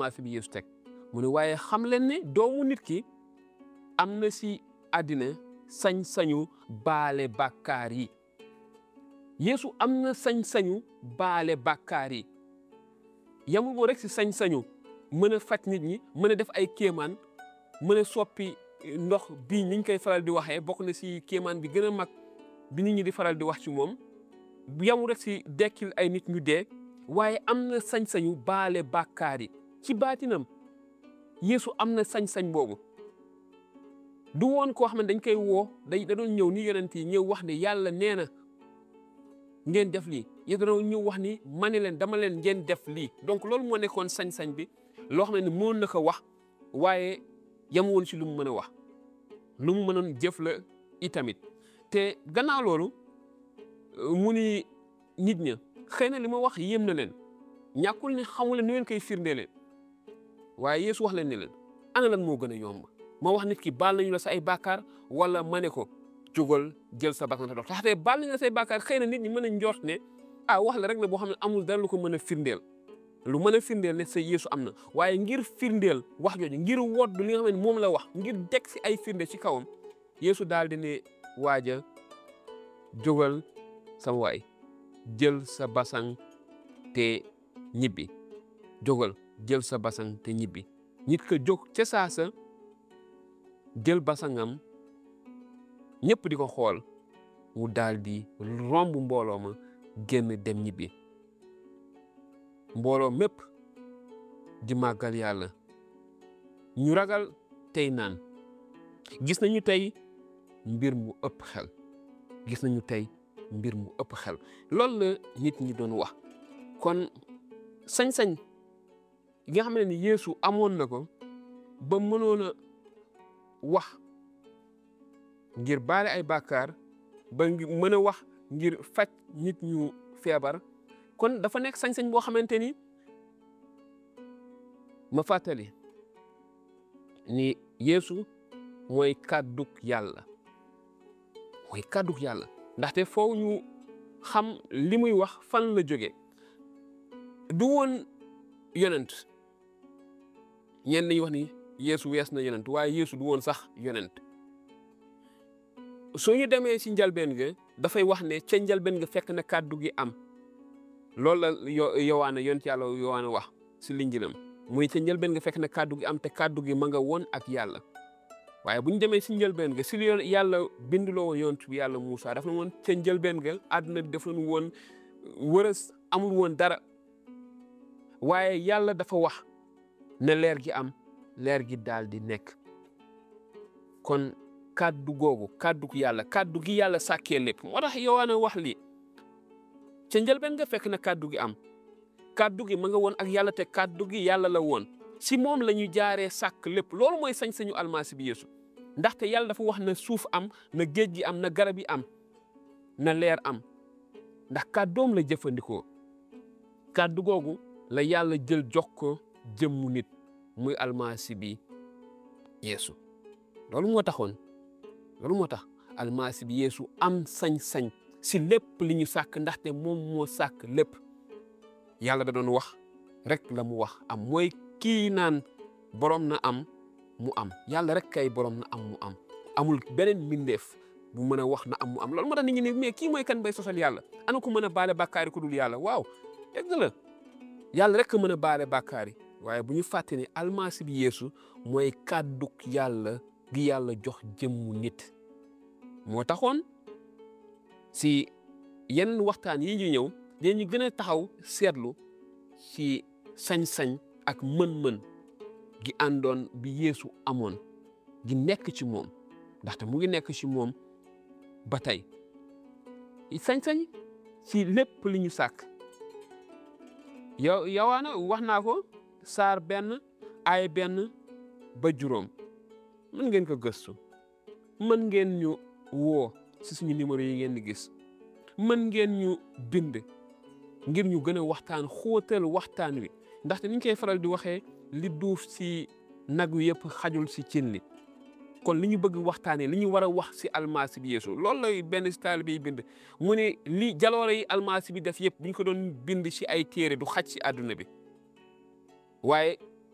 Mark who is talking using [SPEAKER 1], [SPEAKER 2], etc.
[SPEAKER 1] almasi bi Yeesu teg mu ne waaye xam leen ne doomu nit ki am na si àddina sañ-sañu baale bàkkaar yi Yeesu am na sañ-sañu baale bàkkaar yi yamul moo rek si sañ-sañu mën a faj nit ñi mën a def ay kéemaan mën a soppi ndox bii niñ koy faral di waxee bokk na si kéemaan bi gën a mag bi nit ñi di faral di wax ci moom yamul rek si dekkil ay nit ñu dee waaye am na sañ-sañu baale bàkkaar yi ci baatinam Yeesu am na sañ-sañ boobu du woon koo xam ne dañ koy woo day da doon ñëw ni yonent yi ñëw wax ne yàlla nee na ngeen def lii yéen da doon ñëw wax ni ma ne leen dama leen ngeen def lii donc loolu moo nekkoon sañ-sañ bi loo xam ne mën na ko wax waaye yam woon si lu mu mën a wax lu mu mënoon jëf la itamit te gannaaw loolu mu ni nit ña xëy na li ma wax yéem na leen ñàkkul ne xamu leen nu ngeen koy firndelee waaye Yeesu wax leen ne leen ana lan moo gën a yomb ma wax nit ki baal nañu la sa ay bàkkaar wala ma ne ko jógal jël sa bakkan te dox taxte baal nañu la say bàkkaar xëy na nit ñi mën a njort ne ah wax la rek la boo xam ne amul dara lu ko mën a firndeel lu mën a firndeel ne sa Yeesu am na waaye ngir firndeel wax jooju ngir wodd li nga xam ne moom la wax ngir teg si ay firnde ci kawam Yeesu daal di ne waaja jógal sama waay jël sa basang te ñibbi jógal jël sa basang te ñibbi nit ka jóg ca saasa jël basangam ñëpp di ko xool mu daal di romb mbooloo ma génn dem ñibbi mbooloo mépp di màggal yàlla ñu ragal tey naan gis nañu tey mbir mu ëpp xel gis nañu tey mbir mu ëpp xel loolu la nit ñi doon wax kon sañ-sañ yi nga xam ne ni Yeesu amoon na ko ba mënoon a wax ngir baale ay bàkkaar ba mën a wax ngir faj nit ñu feebar kon dafa nekk sañ-sañ boo xamante ni ma fàttali ni Yeesu mooy kàddug yàlla mooy kàddug yàlla ndaxte foofu ñu xam li muy wax fan la jóge du woon yonent ñenn ñi wax ni Yeesu wees na yonent waaye Yeesu du woon sax yonent soo ñu demee ci njalbeen ga dafay wax ne ca njalbeen ga fekk na kàddu gi am loolu la yo yowaana yonent yàlla yowaana wax si linjilam muy ca njëlbeen nga fekk na kàddu gi am te kàddu gi ma nga woon ak yàlla waaye bu ñu demee si njëlbeen ga si li yàlla binduloo woon yonent bi yàlla Moussa daf na woon ca njëlbeen ga àdduna def nañu woon wërës amul woon dara waaye yàlla dafa wax ne leer gi am leer gi daal di nekk kon kàddu googu kàddu yàlla kàddu gi yàlla sàkkee lépp moo tax yowaana wax lii ca njëlbeen nga fekk na kàddu gi am kàddu gi ma nga woon ak yàlla te kàddu gi yàlla la woon si moom la ñu jaaree sàkk lépp loolu mooy sañ-sañu almasi bi Yeesu ndaxte yàlla dafa wax na suuf am na géej gi am na garab yi am na leer am ndax kàddoom la jëfandikoo kàddu googu la yàlla jël jox ko jëmmu nit muy almasi bi Yeesu loolu moo taxoon loolu moo tax almasi bi Yeesu am sañ-sañ si lépp li ñu sàkk ndaxte moom moo sàkk lépp yàlla da doon wax rek la mu wax am mooy kii naan borom na am mu am yàlla rek kay borom na am mu am amul beneen mbindeef bu mën a wax na am mu am loolu moo tax nit ñi ne mais kii mooy kan bay sosal yàlla ana ko mën a baale bàkkaari ku dul yàlla waaw dëgg la yàlla rek mën a baale bàkkaari waaye bu ñu fàtte ne almasi bi Yeesu mooy kàdduk yàlla gi yàlla jox jëmmu nit moo taxoon si yenn waxtaan yi ñu ñëw dañu gën a taxaw seetlu ci sañ-sañ ak mën-mën gi àndoon bi Yeesu amoon gi nekk ci moom ndaxte mu ngi nekk ci moom ba tey sañ-sañ ci lépp li ñu sàkk yow yowaana wax naa ko saar benn ay benn ba juróom mën ngeen ko gëstu mën ngeen ñu woo ci suñu numéro yi ngeen di gis mën ngeen ñu bind ngir ñu gën a waxtaan xóotal waxtaan wi ndaxte ni ñu koy faral di waxee li duuf ci nag wi yëpp xajul ci cin li kon li ñu bëgg waxtaanee li ñu war a wax ci almasi bi Yeesu loolu lay benn si taalibe yi bind mu ne li jaloore yi almasi bi def yëpp bu ñu ko doon bind ci ay téere du xaj ci àdduna bi waaye